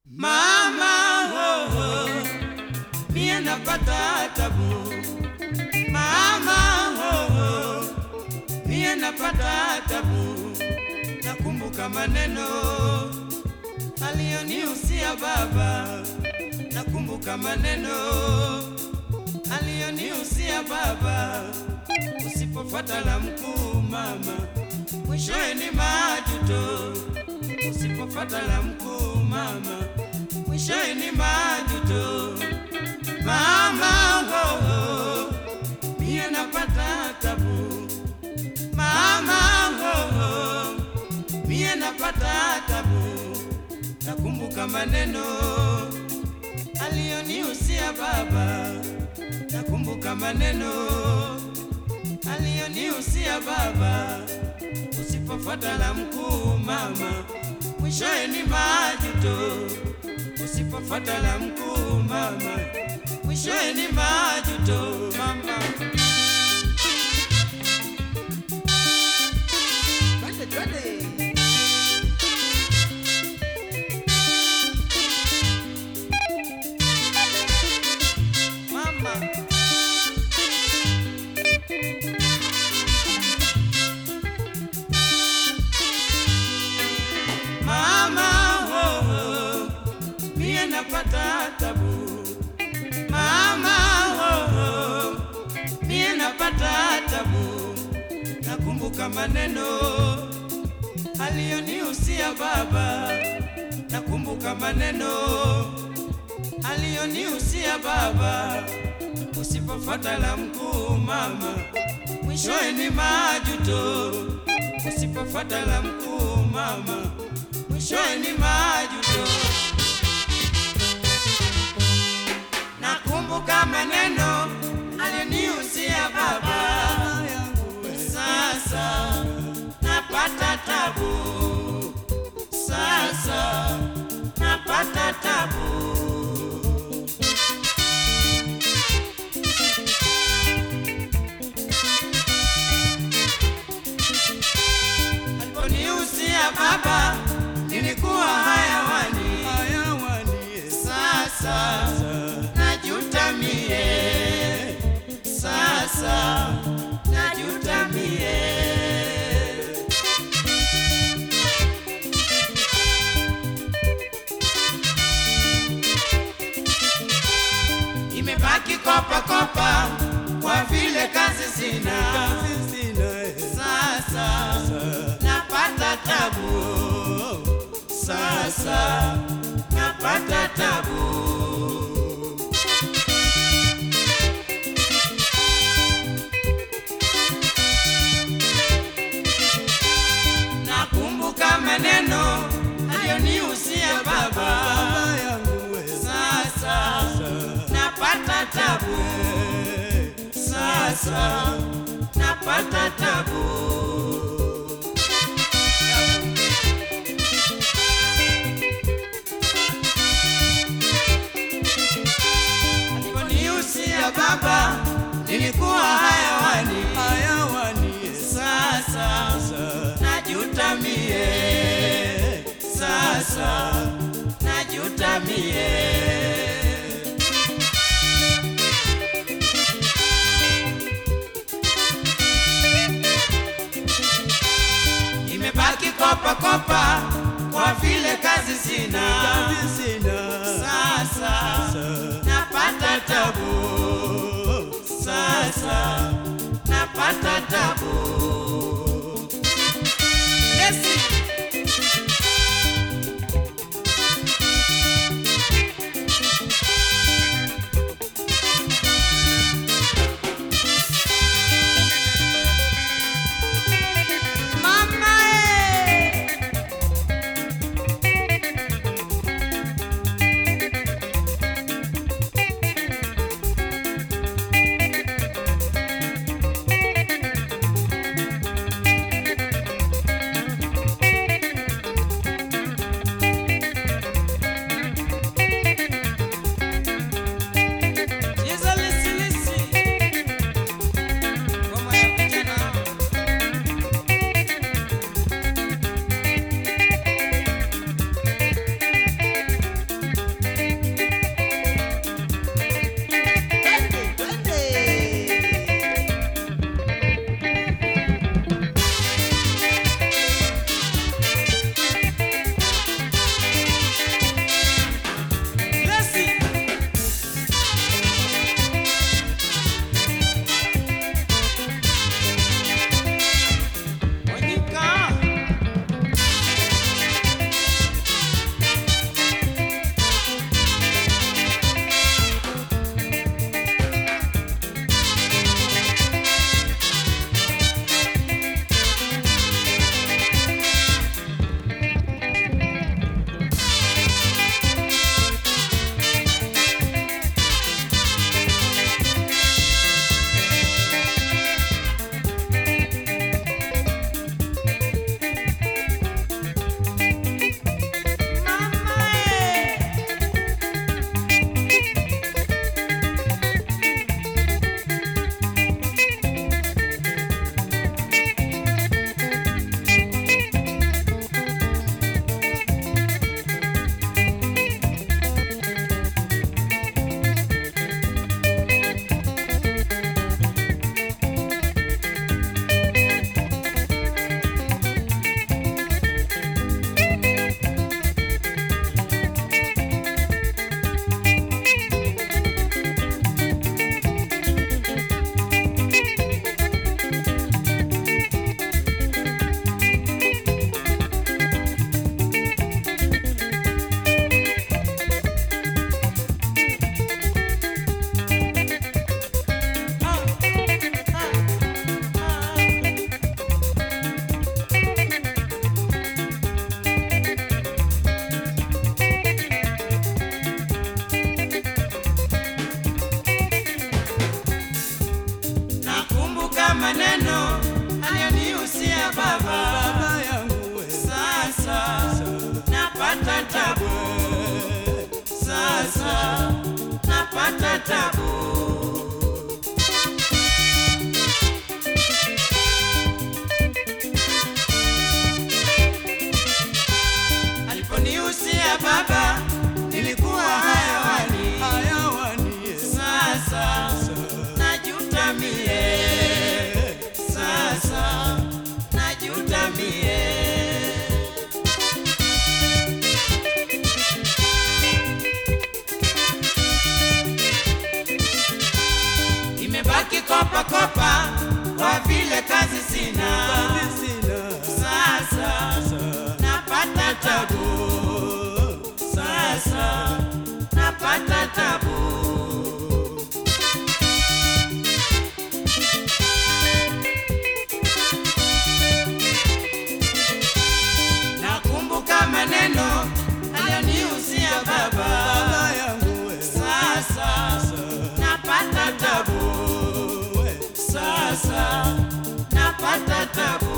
Mama ho, ho, mie napata tabu. Mama ho, ho, mie napata tabu. Nakumbuka maneno aliyonihusia baba, nakumbuka maneno aliyonihusia baba. Usipofuata la mkuu mama, mwishowe ni majuto. Usipofuata la mkuu mama, mwishowe ni majuto. Mama ho, ho, mie napata tabu. Mama ho, ho, mie napata tabu. Nakumbuka maneno aliyonihusia baba, nakumbuka maneno aliyonihusia baba. Usipofuata la mkuu mama, mwishowe ni majuto. Usipofuata la mkuu mama, mwishowe ni majuto mama. Twende, twende. Mama. Mama ho, ho, mie napata tabu. Mama ho, ho, mie napata tabu. Nakumbuka maneno aliyonihusia baba, nakumbuka maneno aliyonihusia baba. Usipofuata la mkuu mama, mwishowe ni majuto. Usipofuata la mkuu mama, mwishowe ni majuto. Nakumbuka maneno aliyonihusia baba, sasa napata tabu, sasa napata tabu. Aliponihusia baba, nilikuwa hayawani. Sasa najuta mie, sasa najuta mie. Imebaki kopa kopa, kwa vile kazi sina. Sasa napata tabu, sasa napata tabu. Nakumbuka maneno aliyonihusia baba, sasa napata tabu, sasa napata tabu. Aliponihusia baba, nilikuwa hayawani. Sasa najuta mie, sasa najuta mie. Imebaki kopa kopa, kwa vile kazi sina. Sasa napata tabu, sasa napata tabu. Lesi. Mama eh. napata tabu. Aliponihusia baba, nilikuwa hayawani. Sasa najuta mie, sasa najuta mie. Imebaki kopa kopa, kwa vile kazi sina. Sasa napata tabu, sasa napata tabu. Nakumbuka maneno aliyonihusia baba, sasa napata tabu, sasa napata tabu.